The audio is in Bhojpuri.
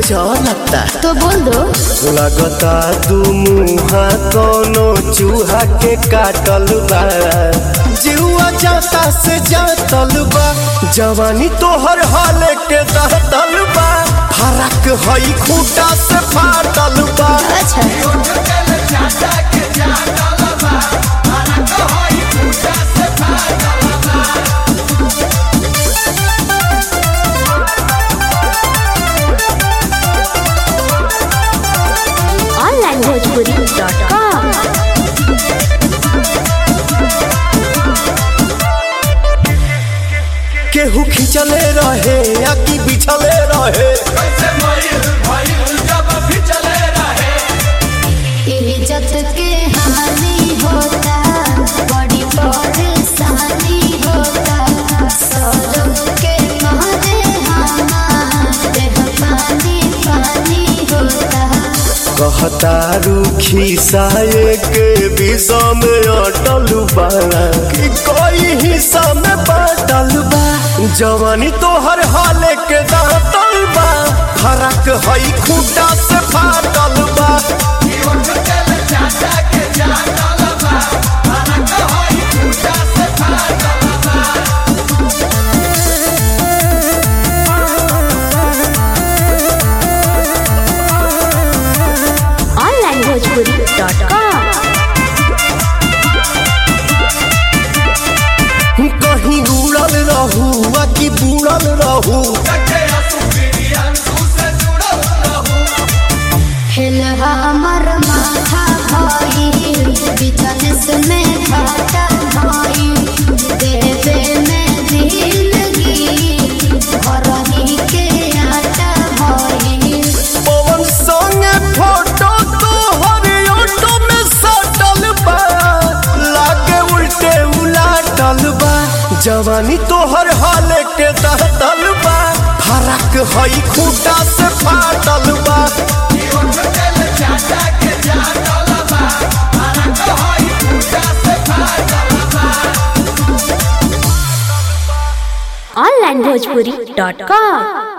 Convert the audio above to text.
चलता तो बोल दो लगता दू मुहा कोनो चूहा के काटल बा जीवा जाता से जातल बा जवानी तोहर हाल के दहतल बा फरक हई खूटा से फाटल बा अच्छा ऑनलाइन भोजपुरी डॉट कॉम केहू खिंचले रहे या कि बिछले रहे इज्जत के हानि होता बड़ी परेशानी होता सौरभ के मारे हमारे पानी पानी होता कहता रूखी साये के विषा में अटल बा कि कोई हिस्सा में बाटल बा जवानी तोहर हाल के दातल बा फरक हई खूटा से फाटल बा ऑनलाइन भोजपुरी डॉट कॉम कहीं उड़ल रहू आ कि बुड़ल रहू हिल हमर माथा भाई बिजनेस में घाटा भाई देवे में दिलगी भरही के आटा भाई पवन संगे फोटो तोहर ऑटो में सटल बा लागे उल्टे उलाटल बा जवानी तोहर हाल के दहतल बा फरक हई खूटा से फाटल बा ऑनलाइन भोजपुरी डॉट कॉम